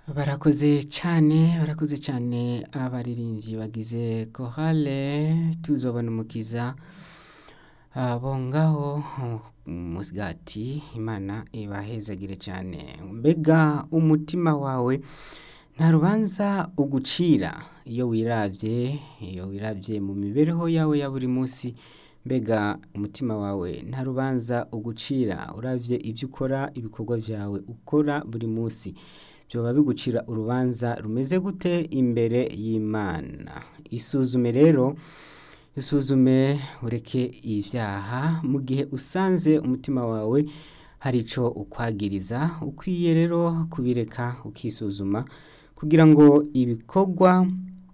barakoze cane barakoze cane abaririmbyi bagize korale tuzobona umukiza abo ngaho musigati imana ibahezagire cane mbega umutima wawe nta rubanza ugucira iyo wiravye iyo wiravye mu mibereho yawe ya buri munsi mbega umutima wawe nta rubanza ugucira uravye ivyo ukora ibikorwa vyawe ukora buri munsi vyoba bigucira urubanza rumeze gute imbere y'imana isuzume rero isuzume ureke ivyaha mu gihe usanze umutima wawe hari ico ukwagiriza ukwiye rero kubireka ukisuzuma kugira ngo ibikorwa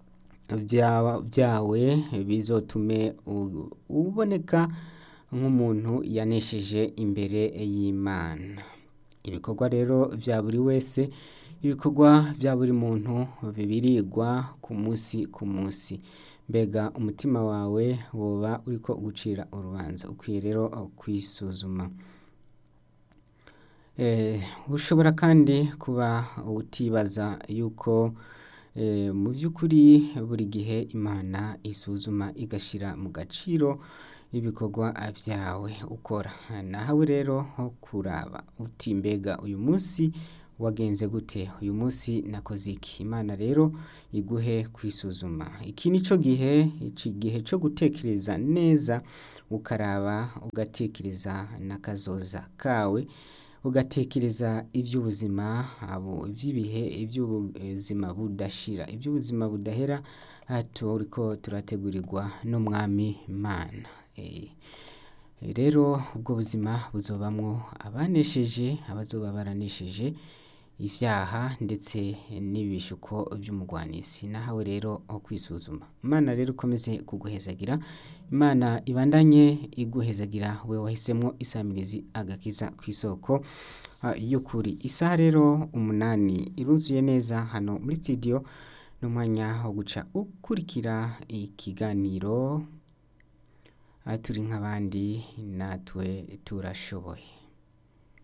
vyawe bizotume uboneka nk'umuntu yanesheje imbere y'imana ibikorwa rero vya buri wese ibikorwa vya buri muntu bibirigwa ku munsi ku munsi mbega umutima wawe woba uriko ugucira urubanza ukwiye rero kwisuzuma ushobora kandi kuba utibaza yuko mu vy'ukuri buri gihe imana isuzuma igashira mu gaciro ibikorwa vyawe ukora nawe rero nko kuraba uti mbega uyu munsi wagenze gute uyu munsi nakoze iki imana rero iguhe kwisuzuma iki nico gihe iki gihe co gutekereza neza ukaraba ugatekereza n'akazoza kawe ugatekereza ivy'ubuzima ivy'ibihe ivy'ubuzima budashira ivy'ubuzima budahera turiko turategurirwa n'umwami imana rero ubwo buzima buzobamwo abanesheje abazoba baranesheje ivyaha ndetse n'ibishuko vy'umugwanisi nahawe rero aho kwisuzuma imana rero ukomeze kuguhezagira imana ibandanye iguhezagira we wahisemwo isamirizi agakiza kw'isoko y'ukuri isaha rero umunani iruzuye neza hano muri studio n'umwanya wo guca ukurikira ikiganiro turi nk'abandi natwe turashoboye